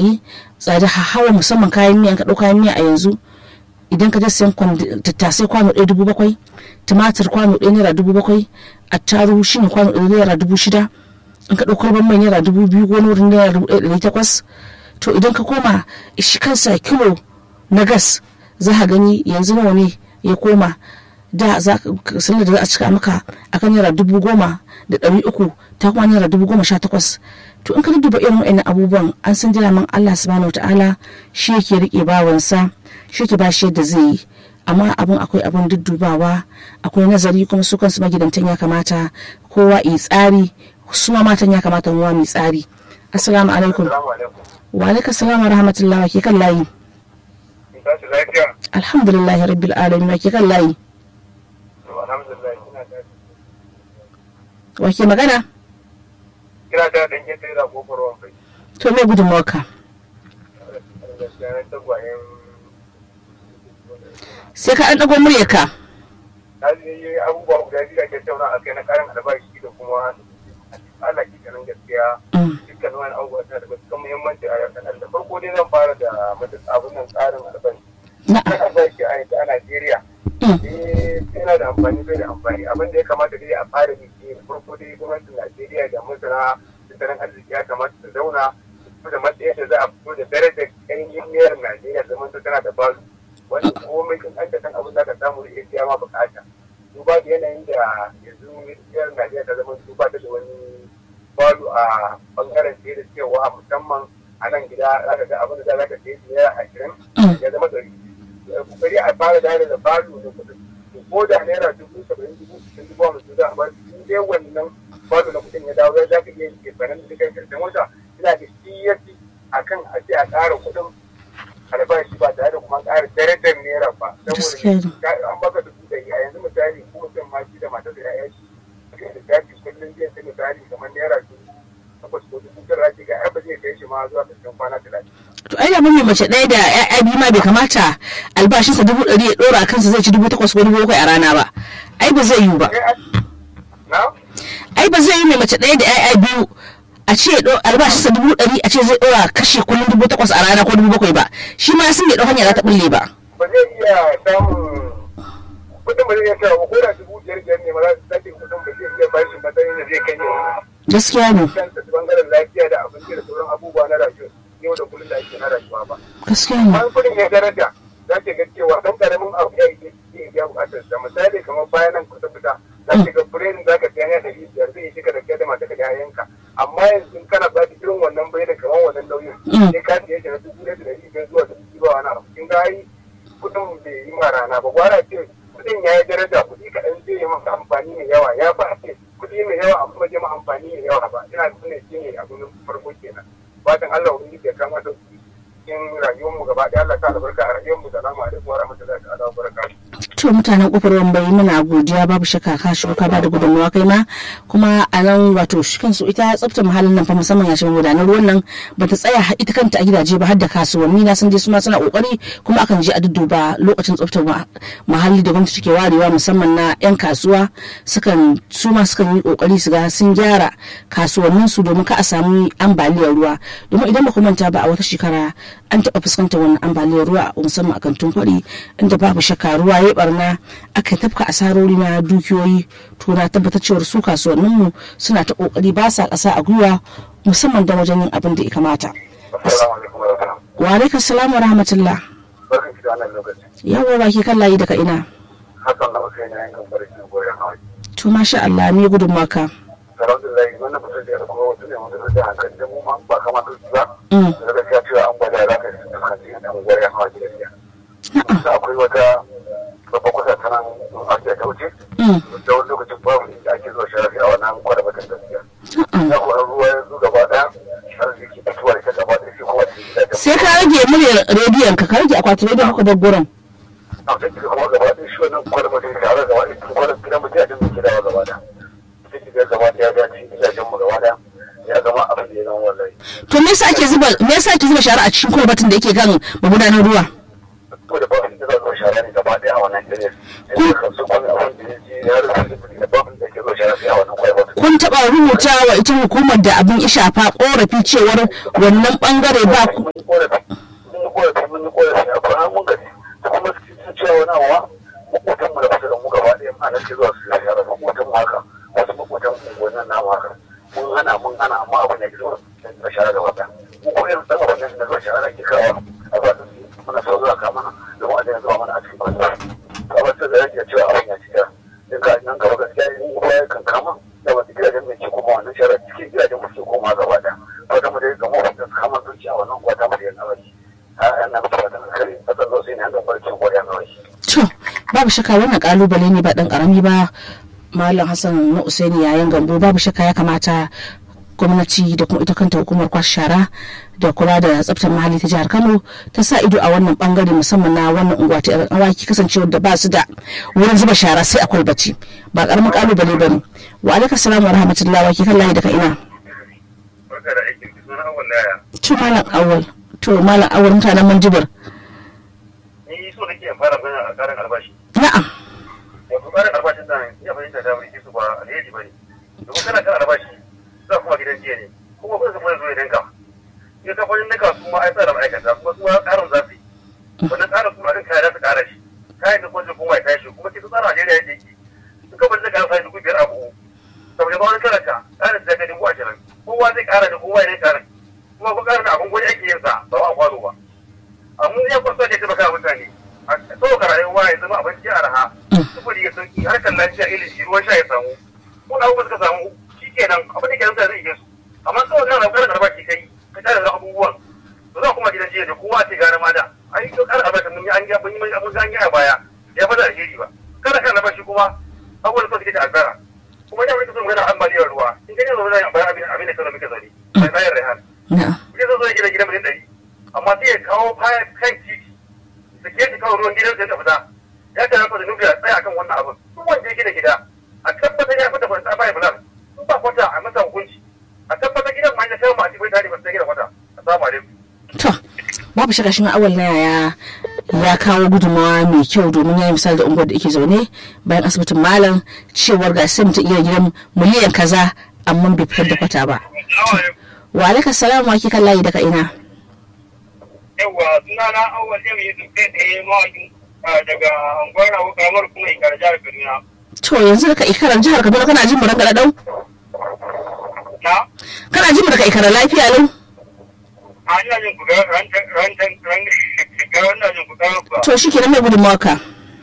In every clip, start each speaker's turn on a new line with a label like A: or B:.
A: eh tsada hawa musamman kayan miya ka ɗau kayan miya a yanzu idan ka je sayan tattasai kwano ɗaya dubu bakwai tumatir kwano ɗaya naira dubu bakwai attaruhu shine kwano ɗaya naira dubu shida in ka ɗauko ban mai naira dubu biyu ko wurin naira dubu ɗaya ɗari takwas to idan ka koma shi kansa kilo na gas za ka gani yanzu nawa ne ya koma da za ka sanar da za a cika maka akan naira dubu goma da ɗari uku ta kuma naira dubu goma sha takwas to in ka duba irin wa'annan abubuwan an san jira man Allah subhanahu ta'ala shi yake rike bawansa shi yake ba shi yadda zai yi amma abun akwai abun duddubawa akwai nazari kuma su kansu magidantan ya kamata kowa yi tsari su ma matan ya kamata mu mu tsari assalamu alaikum wa alaikum assalam wa rahmatullahi ke kan layi alhamdulillah rabbil alamin ke kan layi wa ke magana
B: kira ta dan ke tsira kofar wankai
A: to me gudunmawarka sai ka an ɗago muryarka
B: na yi abubuwa guda biyu da ke tauna a kai na karin albashi da kuma Allah ke ganin gaskiya dukkan wani abubuwa suna da matuƙar muhimmanci a yakan da farko dai zan fara da abin nan tsarin albashi na albashi a yanzu a Najeriya eh yana da amfani bai da amfani abin da ya kamata dai a fara yi shi farko dai gwamnatin Najeriya da masana tattalin arziki ya kamata su zauna su da matsayin da za a fito da darajar ƙarfin miyar Najeriya zaman ta tana da basu wanda komai in an san abin da ka samu da iya ma bukata duba da yanayin da yanzu miyar Najeriya ta zama duba ta da wani balu a bangaren sai da cewa musamman a nan gida za ka ga abin da za ka sai naira ashirin ya zama ɗari kokari a fara dare da balu da kuɗin ko da naira dubu saba'in dubu sittin dubu hamsin za a bar in dai wannan balu na kuɗin ya dawo za ka iya yin kefanen da kai karshen wata ina da shi ya fi a kan a ce a ƙara kuɗin albashi ba tare da kuma ƙara darajar naira ba saboda an baka dubu ɗari a yanzu misali ko mutum ma shi da matar da ya'ya shi suka da tafi kullum zai sai misali kamar naira dubu takwas ko dubu tara ce ga ba zai kai shi ma zuwa ƙarshen kwana talatin.
A: to ai da mai mace ɗaya da ya'ya biyu ma bai kamata albashinsa dubu ɗari ya ɗora a kansa zai ci dubu takwas ko dubu bakwai a rana ba ai ba zai yiwu ba ai ba zai yi mai mace ɗaya da ya'ya biyu a ce albashinsa dubu ɗari a ce zai ɗora kashe kullum dubu takwas a rana ko dubu bakwai ba shi ma sun bai ɗau hanya za ta ɓulle ba.
B: ba zai iya samun kudin ba zai iya kawo ko da dubu biyar biyar ne ma za su sake kudin ba zai iya bashi matsayin da zai kai ne.
A: gaskiya ne.
B: kanta bangaren lafiya da abinci da sauran abubuwa na rayuwa yau da kullum da ake na rayuwa ba.
A: gaskiya ne.
B: Bayan kudin ya daraja za ke ga cewa ɗan ƙaramin abu ya yi iya biya buƙatar sa misali kamar bayan nan kusa fita za ke ga biredin za ka siya ne ɗari biyar zai shiga da kai da mata da yayanka amma yanzu in kana ba irin wannan biredin kamar wannan nauyin sai ka siya shi na dubu ɗaya da ɗari biyar zuwa dubu biyu wani abu kin ga yi kuɗin bai yi ma rana ba gwara ce kuɗin ya yi daraja kuɗi kaɗan zai yi maka amfani mai yawa ya fi a ce kuɗi mai yawa amma ba zai ma amfani mai yawa ba ina nuna shi ne abu na farko kenan fatan Allah wani ya kama da cikin rayuwarmu gaba ɗaya Allah ta albarka a rayuwarmu salamu alaikum wa rahmatullahi ta'ala wa barakatuh
A: to mutanen kofar wambai muna godiya babu shakka ka shi ka bada gudunmawa kai ma kuma a nan wato shi kansu ita tsaftar muhallin nan fa musamman ya shiga gudanar ruwan nan ba ta tsaya ita kanta a gidaje ba har da kasuwanni na san dai su ma suna kokari kuma akan je a dudduba lokacin tsaftar muhalli da gwamnati take warewa musamman na yan kasuwa sukan su ma sukan yi kokari su ga sun gyara kasuwannin su domin ka a samu ambaliyar ruwa domin idan ba ku manta ba a wata shekara an taɓa fuskantar wannan ambaliyar ruwa musamman a kantin kwari inda babu shakka ruwa ya barna aka tafka asarori na dukiyoyi to na tabbatar cewar su kasuwannin mu suna ta kokari ba sa ƙasa a gwiwa musamman da wajen yin abin da ya kamata wa alaikum salam wa rahmatullah yawa ba ke kan layi daga ina to masha Allah me gudun maka
B: alhamdulillah wannan mutum da ya kuma wata ne wanda da hankali da mu ma ba kamata su ba da gaskiya cewa an gwada za ka yi fuskanci a kan gwada hawa gidan da akwai wata babba kusa ta nan a ce ta wuce da wani lokacin babu da ake zuwa sharafi a wannan kwada bakan gaskiya ya kuwa ruwa ya zo gaba daya arziki da tuwa da ta gaba da shi kuma
A: sai ka rage muryar rediyon ka ka rage akwatin rediyon haka da gurin
B: a sai kuma gaba da shi wannan kwada bakan tare gaba da kwada gidan mutum a jin gidawa gaba da ya gaba ya dace gidajen mu gaba daya ya zama abin da ya zama wallahi
A: to me yasa ake zuba me yasa ake zuba shara a cikin kwalbatin da yake kan magudanar ruwa
B: ko da ba da za shara ne gaba ɗaya a wannan gare yanzu kan su kwan abin da ya ji ya rufe sifiri da babin da ke zuwa shara sai a wannan kwaibar
A: kun taɓa rubuta wa ita hukumar da abin ya shafa korafi cewar wannan bangare ba ku
B: mun yi korafi mun yi korafi mun yi korafi a kwanan mun gaji da kuma sun cewa wani awa makotan mu da kusa da mu gaba ɗaya ma nan ke zuwa su yi shara makotan mu haka wasu makotan unguwannin namu haka mun hana mun hana amma abin ya ke zuwa da shara gaba ɗaya mu ko irin ɗan abin da zuwa shara ke kawo a ba su muna so zuwa ka mana domin a daina zuwa mana a cikin banza a wata da yake cewa abin ya cika in ka nan gaba gaskiya in ruwa ya kan kama da wata gidajen mai ke koma wannan shara cikin gidajen mu ke koma gaba ɗaya wata mu dai gama wata su kama zuci a wannan kwata mu da yan awaki a yan na mutu wata kare a tsazo sai ne an gaba cikin kwata yan awaki.
A: to babu shakka wannan kalubale ne ba dan karami ba malam hassan na usaini yayin gambo babu shakka ya kamata gwamnati da kuma ita kanta hukumar kwashe shara da kula da tsaftar muhalli ta jihar kano ta sa ido a wannan bangare musamman na wannan unguwa ta yan awaki kasancewar da ba su da wurin zuba shara sai akwai bacci ba karamin kalubale ba ne wa alaikum salam wa rahmatullahi wa kan layi daga ina
B: Barka da aikin ki suna awon laya.
A: to malam awal to malam awal mutanen manjibir
B: Ni so nake in fara magana a karin albashi.
A: na'am
B: Wato karin albashin nan iya fahimta da wuri su ba alheri ba ne. Domin kana kan albashi za kuma gidan jiya ne. Kuma kuma kuma zo ya dinka. In ka fahimta dinka su ma ai tsara ma'aikata kuma su ma karin za su yi. Wannan karin kuma din kaya za su kara shi. Kayan da kuma kuma ya tashi kuma ke su tsara Najeriya yadda yake. In ka fahimta ka sa dubu biyar a buhu. Saboda ba wani karanta karin da ka dubu ashirin. Kowa zai kara da kowa ya karin. Kuma ko karin abin gwani ake yin sa ba a kwano ba. amma ya kwasa ne taimaka mutane a sauka rayuwa ya zama abinci a raha sufuri ya sauki harkar lafiya ilimi ruwan sha ya samu ko da abubuwa suka samu shi kenan abin da ke nan zai iya su amma kawai kana ƙarar karba ki kai ka ƙara da abubuwan to za kuma gidan jiya da kowa ce gara ma da ai to ƙara albashin mun yi an ga mun yi abin an yi a baya ya fada alheri ba kada kana albashi kuma abubuwan da suke da albara kuma da muke son magana ambaliyar ruwa in ka ne zo da bayan abin abin da kana muke zaune sai bayar rehan
A: na'am
B: zai zo zai gina gidan miliyan ɗari amma sai ya kawo kan titi da ke shi kawo ruwan gidan sai ta fita ya ta rafa da nufiya tsaya kan wannan abin duk wanda ya gina gida a tabbatar ya fita kwanta bai bulan in ba kwata a masa hukunci a tabbatar gidan ma ya kawo ma a cikin tare ba sai gina kwata assalamu alaikum
A: to babu shakka shi awal na yaya ya kawo gudunmawa mai kyau domin ya yi misali da unguwar da yake zaune bayan asibitin malam cewar ga sai mutum iya gidan miliyan kaza amma bai fitar da kwata ba wa alaikum salam wa kan layi daga ina
B: yawwa suna na awwal yau yi su kai tsaye mawakin daga anguwar rawu karamar kuma ikar jihar kaduna
A: to yanzu daga ikarar jihar kaduna kana jin mu ranka dau
B: na
A: kana jin mu daga ikarar lafiya lau
B: a ina jin ku ran ran ran ran ran jin ku kawo
A: to shi kenan mai gudunmawa ka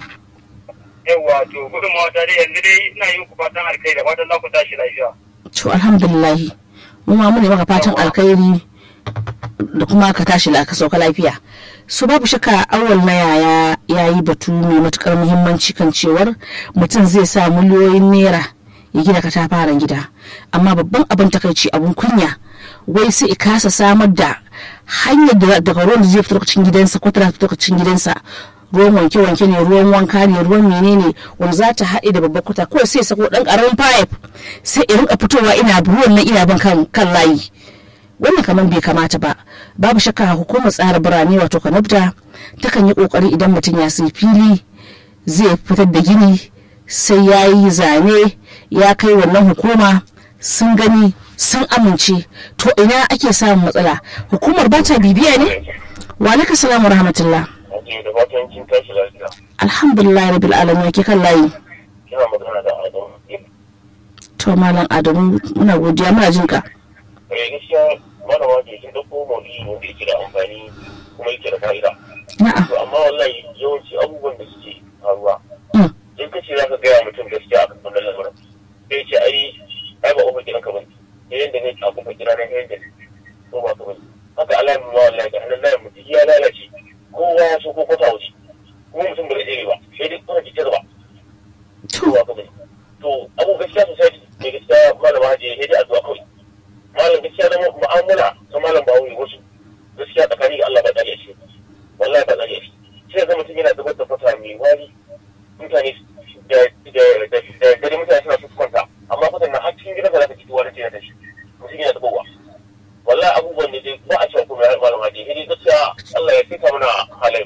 B: yawa to gudunmawa ta dai yanzu dai ina yin ku fatan alkai da fatan za ku tashi lafiya.
A: to alhamdulillahi mu ma mu ne maka fatan alkhairi da kuma ka tashi la ka sauka lafiya su babu shakka awal na yaya ya yi batu mai matukar muhimmanci kan cewar mutum zai sa miliyoyin naira ya gina katafaren gida amma babban abin takaici abun kunya wai sai kasa samar da hanyar da daga ruwan da zai fito cikin gidansa ko tana fito cikin gidansa ruwan wanke-wanke ne ruwan wanka ne ruwan menene wanda za ta haɗe da babbar kuta kawai sai sako ɗan ƙaramin pipe sai in rinka fitowa ina ruwan nan ina bin kan kan layi wannan kamar bai kamata ba babu shakka hukumar tsara birane wato kanabda takan yi kokari idan mutum ya sai fili zai fitar da gini sai ya yi zane ya kai wannan hukuma sun gani sun amince to ina ake samun matsala hukumar ba ta bibiya ne wa alaikum salamu rahmatullah
B: da fatan kin tashi lafiya.
A: alhamdulillah rabbil alamin ke kan layi
B: Kina magana da Adamu.
A: to malam adamu muna godiya muna jin ka
B: Eh gaskiya malama ke kin dauko maudu'i wanda yake da amfani kuma yake da fa'ida.
A: na'am
B: To amma wallahi yawanci abubuwan da suke faruwa.
A: Mm.
B: In ka ce za ka gaya mutum gaskiya akan wannan lamarin. Sai ce ai ai ba ofin gidan ka bane. Sai yanda ne a kuma gida na yanda ne. Ko ba ka bane. Haka alamin ma wallahi ga hannun layin mutum ya lalace. Kowa ya so ko kwata waje. Kuma mutum ba zai tsere ba. Sai dai kuma ki ba.
A: to
B: kowa ka bane to abu gaskiya sosai ne gaskiya malama haji ya da addu'a kawai malam gaskiya da mu'amala ta malam ba wuri wasu gaskiya tsakani ga Allah ba tsari shi wallahi ba tsari shi sai ga mutum yana zubar da fata mai wari mutane da da da da mutane suna su kwanta amma fatan na har cikin gidansa za ka ji wani tana da shi mutum yana zubarwa wallahi abubuwan ne dai ba a cewa kuma malam haji sai dai gaskiya Allah ya fita mana halayen
A: to ai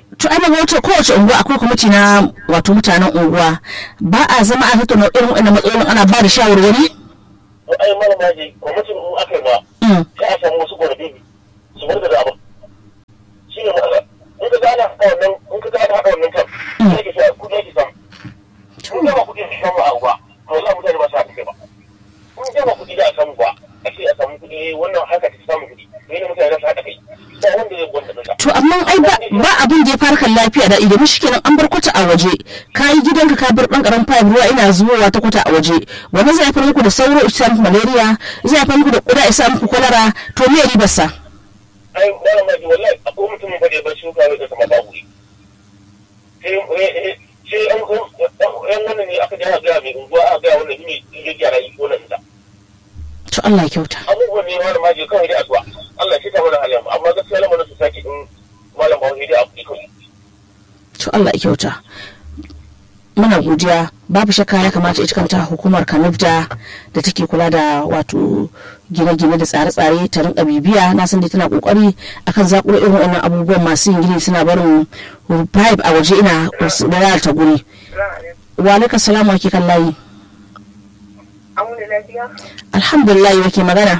A: daga wata kowace unguwa akwai kwamiti na wato mutanen unguwa ba a zama a tattauna irin wannan matsalolin ana ba da shawarwari
C: ai malama ji kwamitin in aka yi ba
A: Mm.
C: sai a samu wasu gwarabi su bar da abin shi ne matsala in ka ga ana haɗa wannan in ka ga ana haɗa wannan kan sai ke sa kuɗi ake samu in ga ba kuɗi ake samu a uba to za mutane ba su haɗa kai ba in ga ba kuɗi za a samu ba a ce a samu kuɗi wannan haka ta samu kuɗi ne ne mutane za su haɗa kai ba wanda zai gwanda ɗinsa
A: to amma ai ba ba abin da ya fara kan lafiya da idan shi kenan an bar kwata a waje ka yi gidanka ka bar dan karamin pipe ruwa ina zubowa ta kwata a waje wani zai haifar muku da sauro ya sa muku malaria zai haifar muku da kuda ya sa muku kwalara to me ribar sa
C: ai malama ji wallahi akwai mutumin fa da ya bar shuka ya kasa mata wuri sai sai an yan wannan ne aka jira gaya mai unguwa aka gaya wannan ne ya gyara yi ko nan da
A: to Allah ya kyauta
C: abubuwan ne malama ji kawai da addu'a Allah shi ta mana halin amma gaskiya lamarin su sake in malam ba wani da abu kawai
A: to Allah ya kyauta muna godiya babu shakka ya kamata ita kanta hukumar kanifda da take kula da wato gine-gine da tsare-tsare ta rinka bibiya na san dai tana kokari akan zakuro irin wannan abubuwan masu yin gini suna barin pipe a waje ina da ta guri wa alaikum salamu ake kan layi
D: Auna lafiya?
A: alhamdulillah wake magana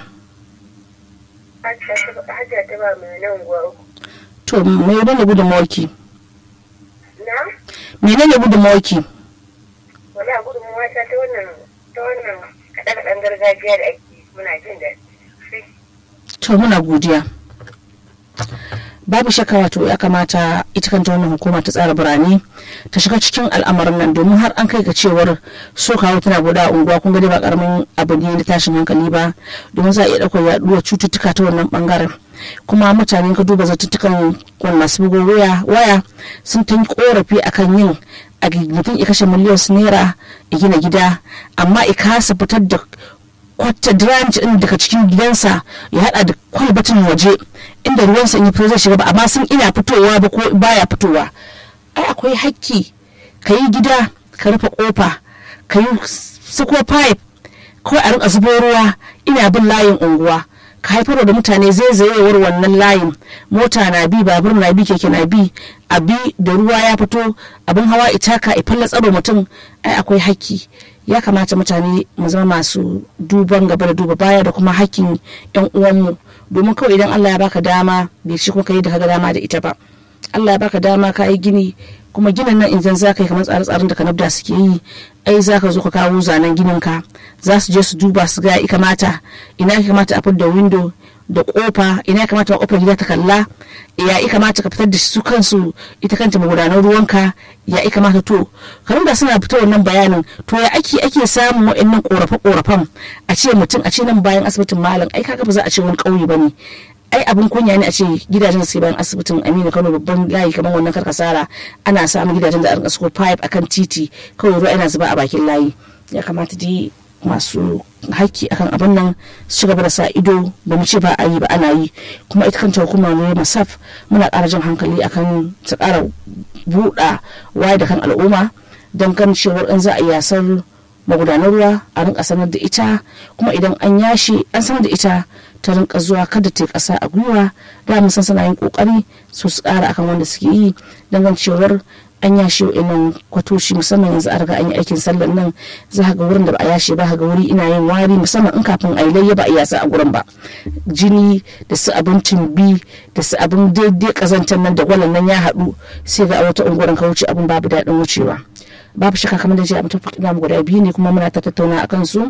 D: Hajiya ta ba mai nan gwa uku.
A: to me ne gudunmawarki
D: Na?
A: menene gudunmawarki
D: Wala gudunmuwa ta ta wannan ta wannan kaɗe-kaɗen gargajiya da ake muna jin daɗi.
A: to muna godiya babu shakka wato ya kamata ita kanta wannan hukuma ta tsara birane ta shiga cikin al'amarin nan domin har an kai ga cewar so kawo tana guda a unguwa kun gani ba karamin abu ne na tashin hankali ba domin za a iya ɗaukar yaɗuwar cututtuka ta wannan bangaren kuma mutane ka duba zatuttukan wani masu bugun waya waya sun ta yi korafi akan yin a mutum ya kashe miliyan naira ya gina gida amma ya kasa fitar da kwata dranch din daga cikin gidansa ya hada da kwalbatin waje inda ruwansa in yi fito zai shiga ba amma sun ina fitowa ba ko baya fitowa ai akwai hakki ka yi gida ka rufe kofa ka yi sako pipe kawai a rinka zubo ruwa ina bin layin unguwa ka haifar da mutane zaizayewar wannan layin mota na bi babur na bi keke na bi a bi da ruwa ya fito abin hawa itaka ifalla tsaro mutum ai akwai hakki ya kamata mutane mu zama masu duban gaba da duba baya da kuma hakkin yan uwanmu domin kawai idan Allah ya baka dama bai ci kuma ka yi da kaga dama da ita ba Allah ya baka dama ka yi gini kuma ginin nan idan za ka yi kamar tsare-tsaren da kanabda suke yi ai za ka zo ka kawo zanen ginin ka za su je su duba su ga ya kamata ina ya kamata a fitar da window da kofa ina ya kamata kofar gida ta kalla ya ya kamata ka fitar da su kansu ita kanta magudanar ruwanka ya ya kamata to da suna fitar wannan bayanin to ya ake ake samun wa'annan korafe korafen a ce mutum a ce nan bayan asibitin malam ai kaga ba za a ce wani kauye bane ai abin kunya ne a ce gidajen da sai bayan asibitin aminu kano babban layi kamar wannan karkasara ana samun gidajen da a rinka suko pipe akan titi kawai ruwa yana zuba a bakin layi ya kamata dai masu haƙƙi akan abin nan su gaba da sa ido ba mu ce ba a yi ba ana yi kuma ita kanta hukumar ne masaf muna ƙara jan hankali akan ta ƙara buɗa waye da kan al'umma don ganin cewar in za a yasar magudanar ruwa a rinka sanar da ita kuma idan an yashi an sanar da ita ta rinka zuwa kada ta kasa a gwiwa da mun san suna yin kokari su su kara akan wanda suke yi dangan cewar an yashi wa'annan kwatoshi musamman yanzu a riga an yi aikin sallar nan za ga wurin da ba a yashe ba ga wuri ina yin wari musamman in kafin a yi layya ba a yasa a gurin ba jini da su abincin bi da su abin daidai kazantar nan da gwalan nan ya haɗu sai ga a wata unguwarin ka wuce abin babu daɗin wucewa babu shaka kamar da ce abin tafi guda biyu ne kuma muna ta tattauna akan su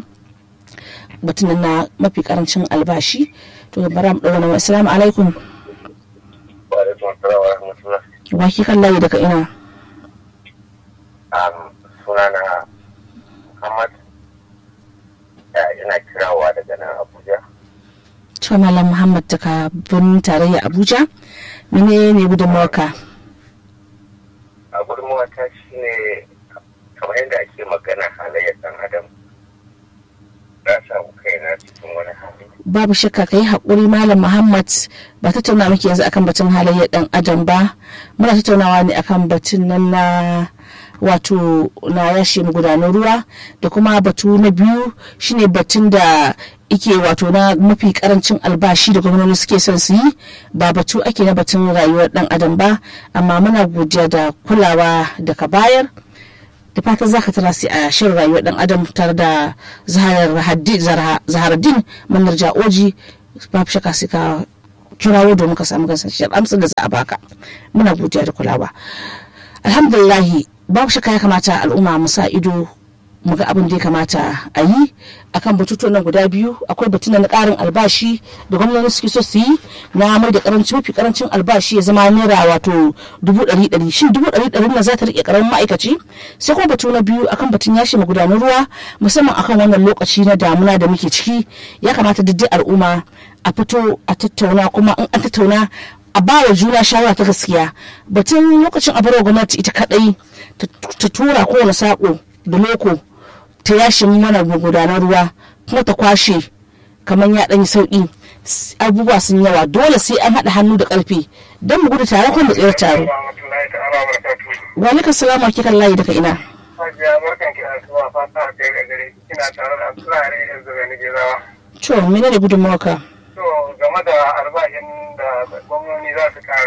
A: batun na mafi karancin albashi to bara mu dawo na assalamu alaikum
C: wa alaikum assalam wa rahmatullah
A: wa ki kan layi daga ina
C: um, sunana Muhammad ina kirawa daga nan Abuja
A: to malam muhammad daga birnin tarayya abuja mene ne gudunmawarka
C: a gudunmawa ta shi ne kamar yadda ake magana halayyar ɗan adam na samu kaina cikin wani hali
A: babu shakka ka yi haƙuri malam muhammad ba tattauna muke yanzu akan batun halayyar ɗan adam ba muna tattaunawa ne akan batun nan na wato na yashe magudanar ruwa da kuma batu na biyu shine batun da ike wato na mafi karancin albashi da gwamnati suke son su yi ba batu ake na batun rayuwar dan adam ba amma muna godiya da kulawa da ka bayar da fatan zaka tara sai a shirin rayuwar dan adam tare da zaharaddin manar ja'oji babu shaka sai ka kirawo domin ka samu gansashiyar amsar da za a baka muna godiya da kulawa alhamdulillahi babu shaka ya kamata al'umma mu sa ido mu ga abin da ya kamata a yi akan batutuwan nan guda biyu akwai batun na karin albashi da gwamnati suke so su yi na mai da karanci mafi karancin albashi ya zama naira wato dubu ɗari ɗari shin dubu ɗari ɗari na za ta riƙe karamin ma'aikaci sai kuma batu na biyu akan batun yashi magudanar ruwa musamman akan wannan lokaci na damuna da muke ciki ya kamata duk al'umma a fito a tattauna kuma in an tattauna a ba wa juna shawara ta gaskiya batun lokacin a barwa gwamnati ita kadai ta tura kowane sako da loko ta yashe mana gudanar ruwa kuma ta kwashe kamar ya ɗanyi sauƙi abubuwa sun yawa dole sai an haɗa hannu da ƙarfi don mu gudu tare kuma mu tsayar tare. Wa alaikum salam wa kikan layi daga ina.
B: Hajiya barkan ki da zuwa fata a kai gare kina tare da Abdullahi yanzu ga ni gezawa.
A: To mene ne gudunmawa ka?
B: To game da albashin da gwamnoni za su kara.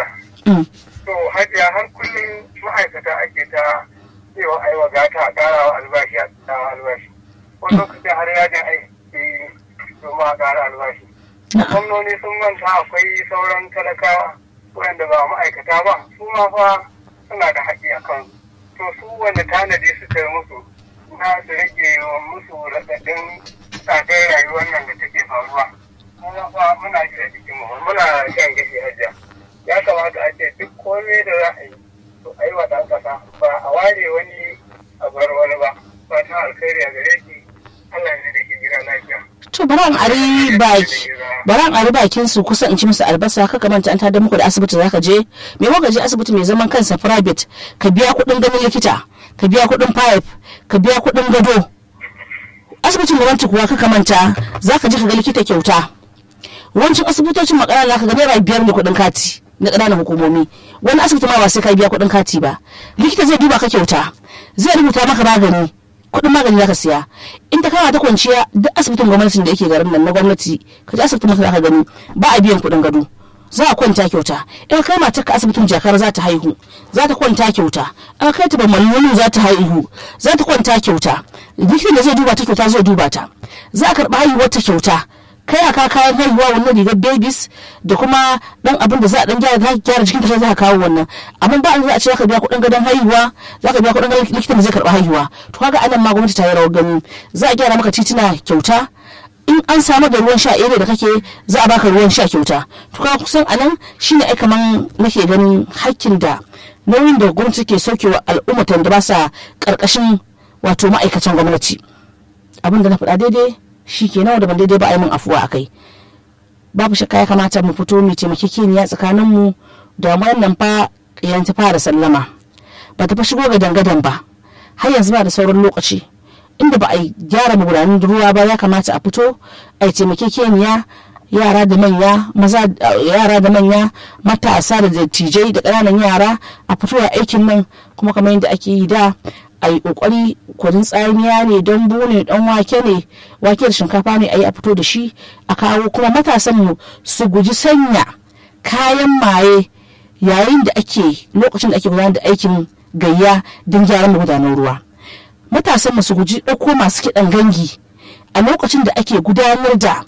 B: To hajiya har kullum ma'aikata ake ta cewa ai wa gata a kara wa albashi a kara albashi. Wani lokacin har yajin aiki domin a kara albashi. Gwamnoni sun manta akwai sauran talakawa wanda ba ma'aikata ba su ma fa suna da haƙƙi a kansu. To su wanda tanadi suka yi musu na su rage wa musu raɗaɗin tsadar rayuwar nan da take faruwa. Muna fa muna ji a jikinmu muna shan gashi hajiya. Ya kamata a ce duk komai da za a yi to a yi wa ɗan ƙasa ba a ware wani a bar wani ba. Fatan alkhairi a gare ki Allah ne da ke gida lafiya.
A: To bari an ari baki bari an ari bakin su kusa in ci musu albasa ka manta an tada muku da asibiti zaka je me ka je asibiti mai zaman kansa private ka biya kuɗin ganin likita ka biya kuɗin pipe ka biya kuɗin gado asibitin gwamnati kuwa ka manta zaka je ka ga likita kyauta wancan asibitocin makara ka ga naira biyar ne kuɗin kati na ƙananan hukumomi wani asibiti ma ba sai ka biya kuɗin kati ba likita zai duba ka kyauta zai rubuta maka magani kuɗin magani zaka siya in ta kama ta kwanciya duk asibitin gwamnatin da yake garin nan na gwamnati ka je asibitin maka zaka gani ba a biyan kuɗin gado za a kwanta kyauta in kai matar ka asibitin jakar za ta haihu za ta kwanta kyauta in kai ta bamman za ta haihu za ta kwanta kyauta likitan da zai duba ta kyauta zai duba ta za a karɓi haihuwar ta kyauta kai a ka kayan haihuwa wannan rigar babies da kuma dan abin da za a dan gyara za gyara jikin ta za ka kawo wannan amma ba an za a ce zaka biya kuɗin gadon haihuwa za ka biya kuɗin gadon likitan da zai karɓi haihuwa to kaga anan ma gwamnati ta yi rawar gani za a gyara maka titina kyauta in an samu da ruwan sha iri da kake za a baka ruwan sha kyauta to kaga kusan anan shine ai kaman nake ganin hakkin da nauyin da gwamnati ke saukewa al'ummatan da ba sa karkashin wato ma'aikatan gwamnati abin da na faɗa daidai shi ke nawa da ban daidai ba a yi min afuwa a kai babu shakka ya kamata mu fito mu taimakekeniya tsakanin mu da wannan fa yanzu fara sallama ba ta fa shigo ga dangadan ba har yanzu ba da sauran lokaci inda ba a gyara magudanan ruwa ba ya kamata a fito a yi taimakekeniya yara da manya maza yara da manya matasa da dattijai da ƙananan yara a fito a aikin nan kuma kamar yadda ake yi da a yi kokari kwarin tsamiya ne don ne dan wake ne wake da shinkafa ne a yi a fito da shi a kawo kuma matasan mu su guji sanya kayan maye yayin da ake lokacin da ake gudanar da aikin gayya don gyaran magudanar ruwa matasan mu su guji ɗauko masu kiɗan gangi a lokacin da ake gudanar da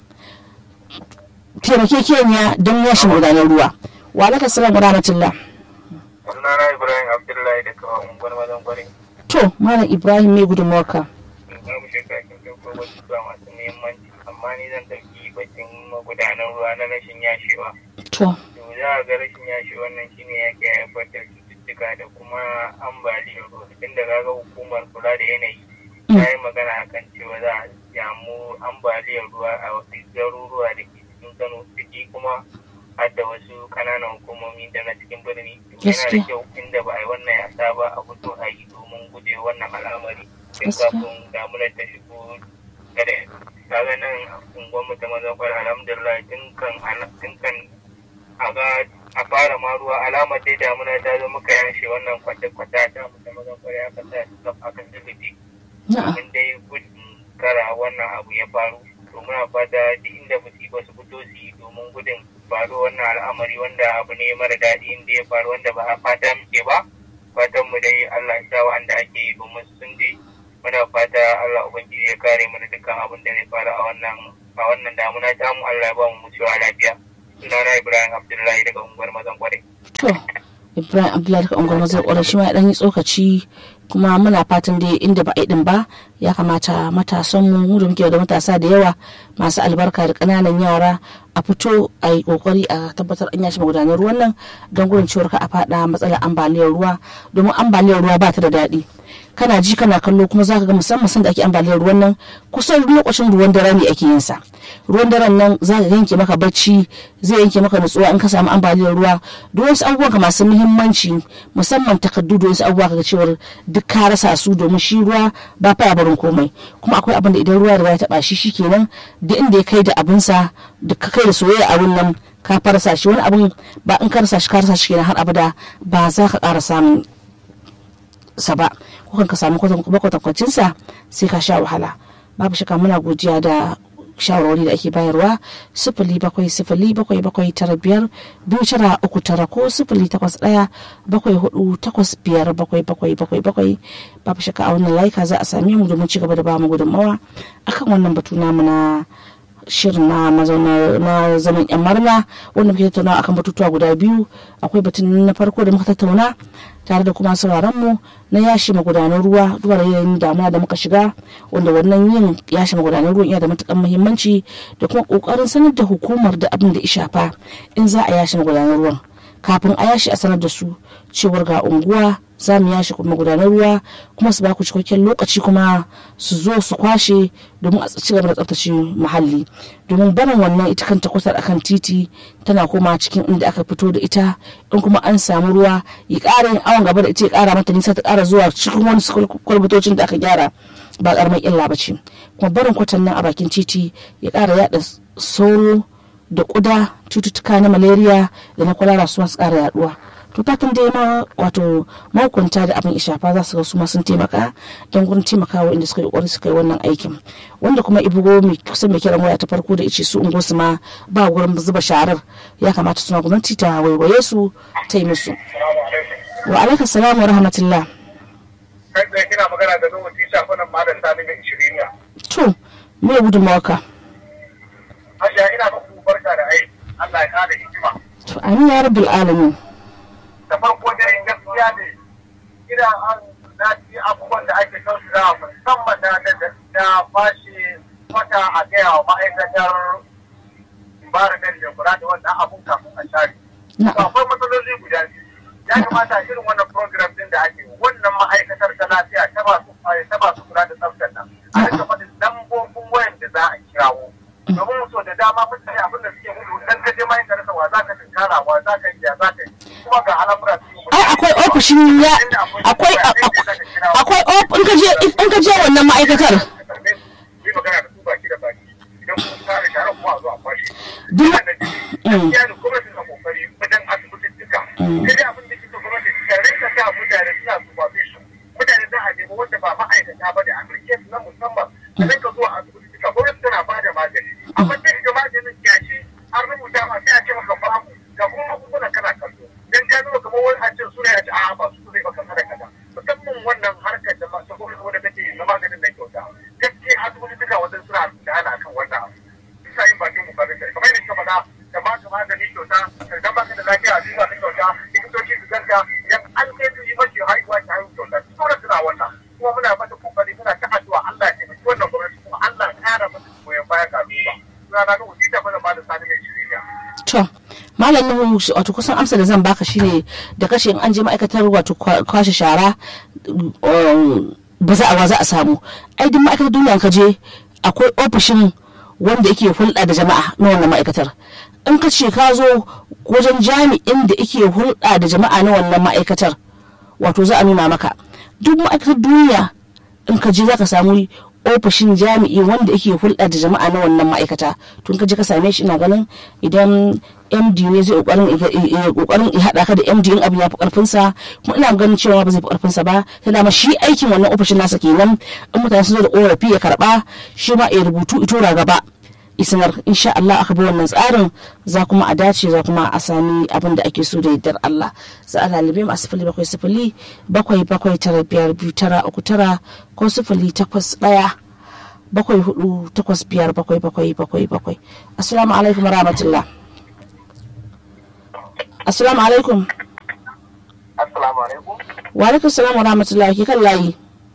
A: taimakekeniya don yashin magudanar ruwa wa alaikum salam wa rahmatullah
B: Sunana Ibrahim Abdullahi daga unguwar Mazan Kwarai.
A: To, Malam Ibrahim mai gudunmuwarka.
B: babu shakka kin ɗauko wasu ba masu muhimmanci amma ni zan ɗauki batun magudanan ruwa na rashin yashewa.
A: To,
B: To za a ga rashin yashewa nan shine yake haifar da cututtuka da kuma ambaliyar ruwa tun da kaga hukumar kula da yanayi ta yi magana akan cewa za a samu ambaliyar ruwa a wasu garuruwa da ke cikin Kano ciki kuma har da wasu kananan hukumomi da na cikin birni. Yana da
A: Gaskiya.
B: kyau inda ba a yi wannan yasa ba a fito a yi domin guje wannan al'amari. Tun
A: Gaskiya.
B: kafin damunar ta shigo gare kaga nan unguwar mu ta mazan kwar alhamdulillah tun kan ana- tun kan a ga a fara ma ruwa alamar dai damuna ta zo muka yanshe wannan kwata-kwata ta mu ta mazan kwar ya kasa aka zubi
A: na'a.
B: domin dai gudun kara wannan abu ya faru to muna fata duk inda musiba su fito su yi domin gudun faru wannan al'amari wanda abu ne mara daɗi inda ya faru wanda ba a fata muke ba fatan mu dai Allah ya sa wanda ake yi domin sun ji muna fata Allah ubangiji ya kare mu da dukkan abin da zai faru a wannan a wannan damuna ta mu Allah ya ba mu mutuwa lafiya sunana Ibrahim Abdullahi daga unguwar Mazan Kwarai
A: to ibrahim abdullahi daga unguwar mazar kwarar shi ma ya ɗan yi tsokaci kuma muna fatan dai inda ba a yi ɗin ba ya kamata matasan mu mu da muke da matasa da yawa masu albarka da ƙananan yara a fito a yi kokari a tabbatar an yashi magudanar ruwan nan don gudun ciwar ka a faɗa matsalar ambaliyar ruwa domin ambaliyar ruwa ba ta da daɗi kana ji kana kallo kuma zaka ga musamman sanda ake ambaliyar ruwan nan kusan lokacin ruwan dare ne ake yin sa ruwan daren nan zaka yanke maka bacci zai yanke maka nutsuwa in ka samu ambaliyar ruwa duk wasu abubuwan ka masu muhimmanci musamman takaddu da wasu abubuwa kaga cewar duk ka rasa su domin shi ruwa ba fa barin komai kuma akwai abin da idan ruwa da ya taba shi shikenan da inda ya kai da abinsa da ka kai da soyayya abin nan ka farsa shi wani abin ba in ka rasa shi ka rasa shi kenan har abada ba za ka ƙara samun sa ba ko ka samu kwatankwacin sa sai ka sha wahala babu shaka muna godiya da shawarwari da ake bayarwa sifili bakwai sifili bakwai bakwai tara biyar biyu tara uku tara ko sifili takwas ɗaya bakwai hudu takwas biyar bakwai bakwai bakwai bakwai babu shaka a wannan laika za a same mu domin ci gaba da bamu gudunmawa akan wannan batu namu na shirin na mazauna na zaman yan marna wanda muke tattauna akan batutuwa guda biyu akwai batun na farko da muka tattauna tare da kuma sauraron mu na yashi magudanan ruwa duba da yanayin damuwa da muka shiga wanda wannan yin yashi magudanan ruwan yana da matukan muhimmanci da kuma kokarin sanar da hukumar da abin da ya shafa in za a yashi magudanan ruwan kafin a yashi a sanar da su cewar ga unguwa za mu yashi magudanar ruwa kuma su baku cikakken lokaci kuma su zo su kwashe domin a ci gaba da tsaftace muhalli domin barin wannan ita kanta kusa akan titi tana koma cikin inda aka fito da ita in kuma an samu ruwa ya ƙara yin awon gaba da ita ya ƙara mata nisa ta ƙara zuwa cikin wani kwalbatocin da aka gyara ba ƙaramin illa ba ce kuma barin kwatan nan a bakin titi ya ƙara yaɗa sauro da ƙuda cututtuka na malaria da na kwalara su masu ƙara yaɗuwa to fatan dai ma wato mahukunta da abin ishafa za su ga su ma sun taimaka don gurin taimakawa inda suka yi kokari suka yi wannan aikin wanda kuma ibugo mai kusan mai kiran waya ta farko da ice su ungo su ma ba gurin zuba sharar ya kamata suna gwamnati ta waiwaye su ta yi musu wa alaikum salam wa rahmatullah
C: kai tsaye kina magana da nuhu tisha kunan malam sani mai ishiriniya
A: to me gudunmawa ka
C: hajiya ina muku barka da aiki Allah ya kada hikima
A: to amin ya rabbul alamin
C: da farko dai gaskiya ne ina an dace abubuwan da ake kan su da musamman da da fashe wata a gaya wa ma'aikatar environment da kula da wannan abun kafin a share. To akwai matsaloli guda biyu. Ya kamata irin wannan program din da ake wannan ma'aikatar ta lafiya ta masu ta masu kula da tsaftar nan. A rika faɗin lambobin wayan da za a kirawo. Domin so da dama mutane abin da suke gudu dan ka je ma'aikatar wa za ka tunkara wa za ka yi ya za ka yi. Kuma ga al'amura su yi
A: ai akwai ofishin ya akwai akwai in ka je in ka je wannan ma'aikatar
C: yi magana da su baki da baki idan kun fara tare kuma a zo a kwashe.
A: duk
C: Gaskiya da gwamnati na kokari wajen asibitittuka. Sai dai abin da ke so gwamnati ta rinka sa mutane suna supervision. Mutane za a nemi wanda ba ma'aikata ba da application na musamman. A rinka zuwa asibitittuka gwamnati tana ba da magani. Amma sai ga maganin gashi an rubuta ma sai a ce maka babu ga kuma magungunan kana kallo. Dan ka nuna kamar wani a ce suna ya ce a'a ba su zai baka sadaka da. Musamman wannan harkar da masu gwamnati wanda take na maganin nan kyauta. Gaskiya asibitittuka wajen suna da ana kan wannan abu. Bisa yin bakin kokarin da kamar yadda ka faɗa da ba ka magani kyauta da ba ka da lafiya a duba ta kyauta likitoci su ganka idan an kai su yi mace haihuwa ta haihu kyauta sauran suna wannan kuma muna mata kokari muna ta addu'a Allah ya taimaki wannan gwamnati kuma Allah ya kara mata goyon baya ka duba suna na nuhu tita mana ba da sani mai shirya.
A: to malam nuhu wato kusan amsa da zan baka shine da kashe in an je ma'aikatar wato kwashe shara ba za a wa za a samu ai duk ma'aikatar duniya ka je akwai ofishin wanda yake hulɗa da jama'a na wannan ma'aikatar in ka ce ka zo wajen jami'in da yake hulɗa da jama'a na wannan ma'aikatar wato za a nuna maka duk ma'aikatar duniya in ka je za ka samu ofishin jami'i wanda yake hulɗa da jama'a na wannan ma'aikata tun ka je ka same shi ina ganin idan md ne zai kokarin ya haɗa ka da md in abin ya fi karfinsa kuma ina ganin cewa ba zai fi karfinsa ba ta dama shi aikin wannan ofishin nasa kenan in mutane sun zo da korafi ya karba shi ma ya rubutu ito gaba isanar insha Allah aka bi wannan tsarin za kuma a dace za kuma a sami abin da ake so da yardar Allah za a lalibe mu a sifili bakwai sifili bakwai bakwai tara biyar biyu tara uku tara ko sifili takwas ɗaya bakwai hudu takwas biyar bakwai bakwai bakwai bakwai assalamu alaikum rahmatullah assalamu alaikum
C: Assalamu alaikum.
A: wa alaikum salam wa rahmatullah ke kan layi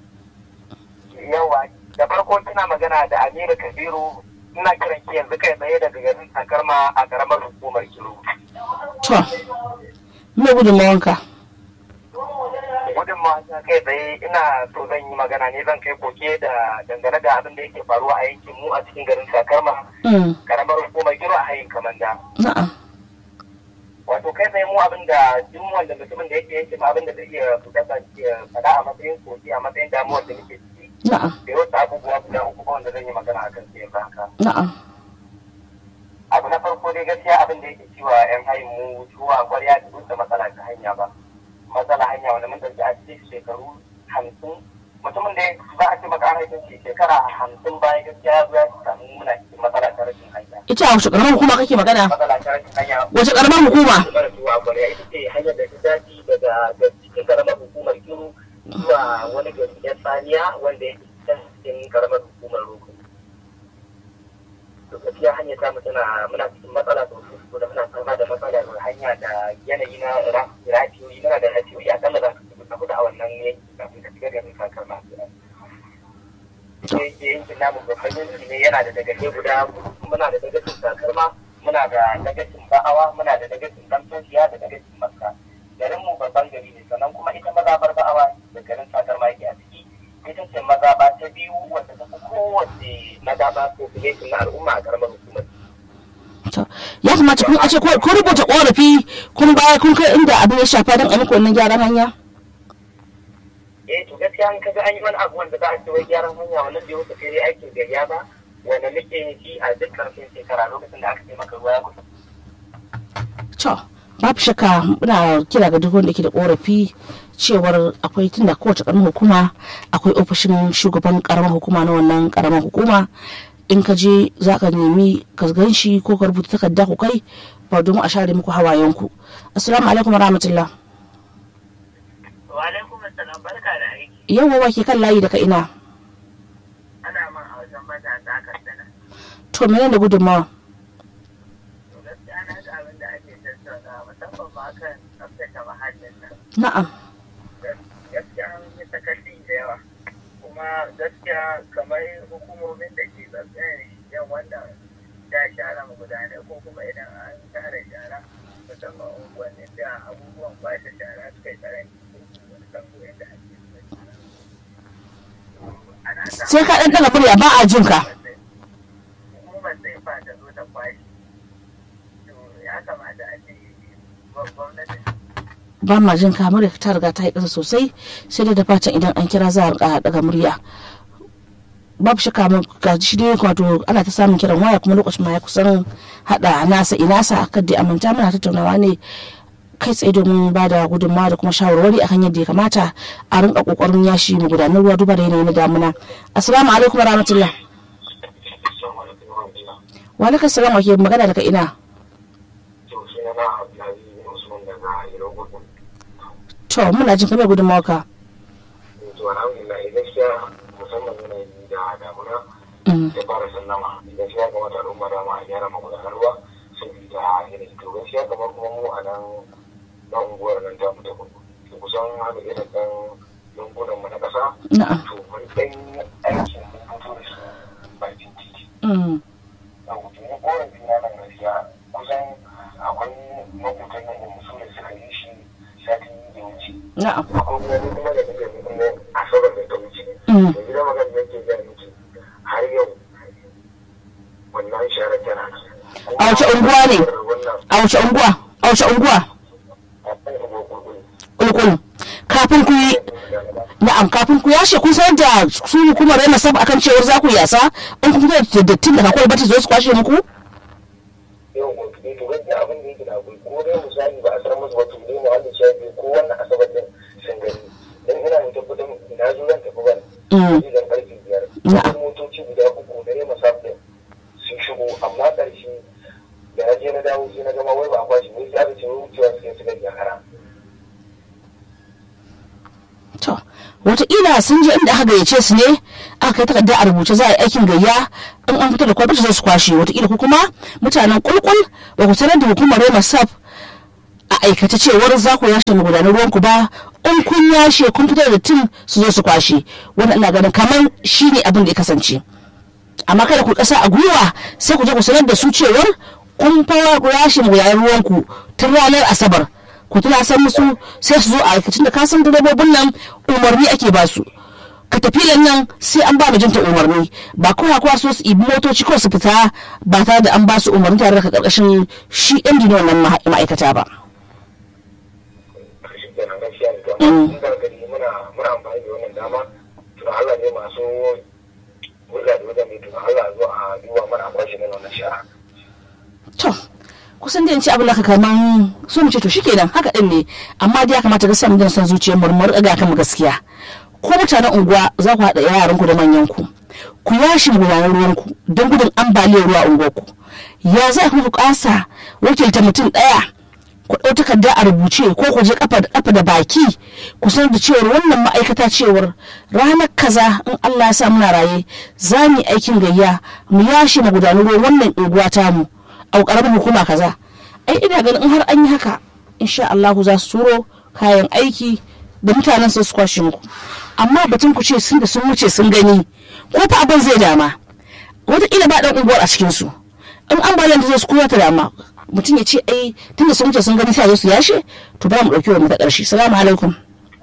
C: Yawa, da farko kina magana da Aminu Kabiru ina kiran ki yanzu kai tsaye daga garin Takarma a karamar hukumar Kiro.
A: to me gudunmawanka
C: Gudun ta kai tsaye ina so zan yi magana ne zan kai koke da dangane da abin da yake faruwa a yankin mu a cikin garin Takarma
A: Mm,
C: karamar hukumar Kiro a hayin Kamanda.
A: na'am
C: Wato kai tsaye mu abin da duk wanda mutumin da yake yankin abin da zai iya fita faɗa a matsayin koke a matsayin damuwar da muke ciki.
A: na'am
C: Da wasu abubuwa guda uku ba wanda zan yi magana a kan su yanzu haka.
A: na'am
C: abu na farko dai gaskiya abin da yake cewa yan hayin mu zuwa kwarya da duk da matsala ta hanya ba matsala hanya wanda mun dauki a cikin shekaru hamsin mutumin da za a ce maka an haifin shi shekara hamsin baya gaskiya ya zo ya samu muna cikin matsala ta rashin hanya
A: ita a wace karamar hukuma kake magana
C: matsala ta rashin hanya
A: wace karamar hukuma
C: mara zuwa kwarya ita ce hanyar da ta dace daga da cikin karamar hukumar kiru zuwa wani gari na saniya wanda yake cikin karamar hukumar roko to gaskiya hanyar ta tana muna cikin matsala sosai saboda muna fama da matsalar hanya da yanayi na rafiyoyi muna da rafiyoyi a kalla za ka tafi tafi da a wannan yanki kafin ka shiga garin kakar masu yanki yankin namu babban yanki ne yana da dagace guda muna da dagacin takarma muna da dagacin ba'awa muna da dagacin ɗantosiya da dagacin maska garin mu babban gari ne sannan kuma ita mazabar ba'awa da garin takarma yake a ciki ita ce mazaba ta biyu wanda ta fi kowace mazaba population na al'umma a karamar hukumar
A: To, ya kamata kun a ce ko rubuta korafi kun baya kun kai inda abin ya shafa don a muku wannan gyaran hanya
C: eh to gaskiya an kaga an yi wani abu wanda za a ce wai gyaran hanya wannan bai wuce sai dai aikin gayya ba wanda muke yin shi a duk karshen shekara lokacin da aka ce maka ruwa ya kusa
A: to babu shakka muna kira ga duk wanda ke da korafi cewar akwai tunda kowace karamar hukuma akwai ofishin shugaban karamar hukuma na wannan karamar hukuma in ka je za ka nemi ka gan shi ko ka rubuta takarda ku kai ba don a share muku hawayenku assalamu alaikum rahmatullah
C: wa alaikum assalam barka da aiki
A: yau wa ke kan layi daga ina
C: ana man a wajen matasa a katsina
A: to menene da gudunmawa
C: to gaskiya na ga abin da ake tattauna musamman ma kan tsaftace muhallin nan
A: na'am
C: gaskiya an yi sakaci da yawa kuma gaskiya kamar hukumomin da ke tsaftace yan wannan da share magudanai ko kuma idan an share shara musamman unguwannin da abubuwan kwashe shara suka yi karanci ko kuma wani kango yadda ake zuba shara. Ana sa-
A: sai ka dan daga murya ba a jin ka
C: hukumar sai fa ta zo ta kwashe to ya kamata a ce gwamnati
A: ba ma jin ka murya ta riga ta yi ƙasa sosai sai dai da fatan idan an kira za a rika daga murya babu shakka mun ga shi dai wato ana ta samun kiran waya kuma lokacin ma ya kusan hada nasa inasa akan dai amanta muna tattaunawa ne kai tsaye domin ba da gudunmawa da kuma shawarwari akan yadda ya kamata a rinka kokarin yashi mu gudanar ruwa duba da yanayi na damuna assalamu alaikum wa rahmatullah wa alaikum salam wa ke magana daga ina to muna jin kamar gudunmawa ka Mm.
C: ya fara sallama idan shi ya kamata al'umma dama a gyara magudanar ruwa saboda yanayi to gaskiya kamar kuma mu a nan na unguwar nan ta mutu to kusan haka irin ɗan yankunan mu na ƙasa
A: na'am
C: to mun ɗan aikin mun fito da su bakin titi
A: Mm.
C: a hutu ni korafi na nan gaskiya kusan akwai makutan nan da musu da suka yi shi sati da wuce
A: na'am
C: akwai kuma ni kuma da nake kuma asabar da ta wuce
A: Mm.
C: da gida magana da yake gaya miki har yau wannan sharar tana nan
A: A wace unguwa ne?
C: wannan
A: a wace unguwa a wace unguwa
C: akwai unguwa kurkuri
A: ulkul kafin ku yi na'am kafin ku yashe kun san da su hukumar yana sab akan cewar za ku yasa in kun fito da dattin daga kwalba ta zo su kwashe muku
C: yau ne to gaskiya abin da yake da akwai ko dai misali ba a san musu ba to dai mu wanda shafi ko wannan asabar din sun gani dan ina mu tabbatar na zo zan tafi ban
A: Mm.
C: idan karfe biyar
A: Na'am.
C: motoci guda uku na yamma safin sun shigo
A: wataƙila sun je inda aka gayyace su ne aka kai takarda a rubuce za a yi aikin gayya in an fito da kwamfuta za su kwashe wataƙila ko kuma mutanen kulkul ba ku sanar da hukumar rema sap a aikace cewar za ku yashe magudanar ruwanku ba in kun yashe kun fitar da tun su zo su kwashe wannan ina ganin kamar shi ne abin da ya kasance amma kada ku kasa a gwiwa sai ku je ku sanar da su cewar kun fara ku yashe magudanar ruwanku tun ranar asabar ku tuna san musu sai su zo a aikacin da kasan direbobin nan umarni ake ba su katafilan nan sai an ba mijinta umarni ba kowa kowa so su ibi motoci ko su fita ba tare da an ba su umarni tare da karkashin shi yan na wannan ma'aikata ba.
C: shi kenan gaskiya ne to amma da gari muna muna amfani da wannan dama to Allah ne masu hulɗa da wajen mai to Allah zo a duba mana kwashi na wannan shara
A: to kusan da yanci abin da ka kaman so mu ce to shikenan haka din ne amma dai ya kamata ga samun son zuciyar murmur ga kan gaskiya ko mutanen unguwa za ku haɗa yaran ku da manyan ku ku yashi gudanar ruwan ku don gudun ambaliyar ruwa unguwar ku ya za ku kasa wakilta mutum ɗaya ku ɗau takarda a rubuce ko ku je kafa da kafa da baki ku sanar da cewar wannan ma'aikata cewar ranar kaza in Allah ya sa muna raye za mu yi aikin gayya mu yashi magudanar ruwan wannan unguwa tamu a ƙaramin hukuma kaza ai ina ganin in har an yi haka insha Allah za su turo kayan aiki da mutanen su su kwashe muku amma batun ku ce sun da sun wuce sun gani ko fa abin zai dama wataƙila ba ɗan unguwar a cikin su in ambaliyar da zai su kowa ta dama mutum ya ce ai tun da sun wuce sun gani sai zo su yashe to ba mu ɗauki wa mu ta ƙarshe salamu alaikum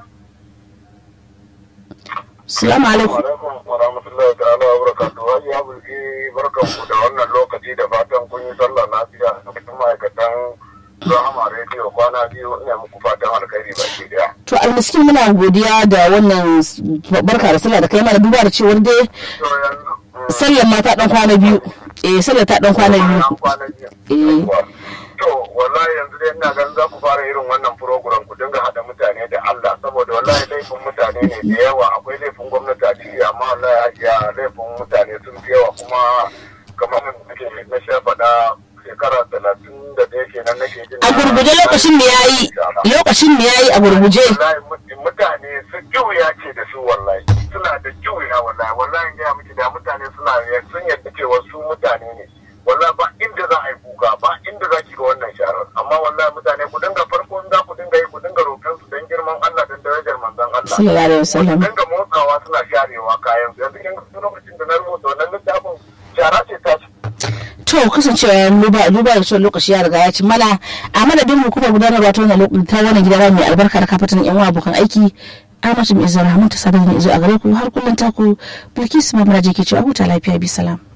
A: salamu alaikum
C: wa rahmatullahi ta'ala wa barakatuhu haji ya bulki barkan ku da wannan lokaci da fatan kun yi sallah lafiya da kuma ma'aikatan Rahama Radio kwana biyu ina muku fatan alkhairi baki daya.
A: to almiskin muna godiya da wannan barka da sallah da kai mana duba da cewar dai
C: To yanzu
A: sallar ma ta dan kwana biyu eh sallar ta dan kwana biyu
C: kwana biyu.
A: Eh.
C: To wallahi yanzu dai ina ganin za ku fara irin wannan program ku dinga haɗa mutane da Allah saboda wallahi laifin mutane ne da yawa akwai laifin gwamnati a ciki amma wallahi ya laifin mutane sun fi yawa kuma kamar nake na sha faɗa shekara talatin da ɗaya kenan nake jin
A: a gurguje lokacin mu yayi lokacin mu yayi a gurguje
C: wallahi mut- mutane su juya ce da su wallahi suna da juya wallahi wallahi ga miki da mutane suna sun yadda cewa su mutane ne wallahi ba inda za a yi kuka ba inda za ki ga wannan sharar amma wallahi mutane ku dinga farko in za ku dinga yi ku dinga roƙon su don girman Allah don darajar manzon Allah
A: sallallahu alaihi wasallam
C: ku dinga motsawa suna sharewa kayan su yanzu kin ga lokacin da na rubuta wannan littafin shara ce ta
A: to kasancewa duba duba da cewa lokaci ya riga ya ci mana a madadin hukumar gudanarwa ta wannan lokaci ta wannan gida mai albarka da kafatan yan uwa abokan aiki Amatu mai izar Rahman ta sadar da izo a gare ku har kullun taku Bilkisu Mamaraje ke cewa huta lafiya bi salam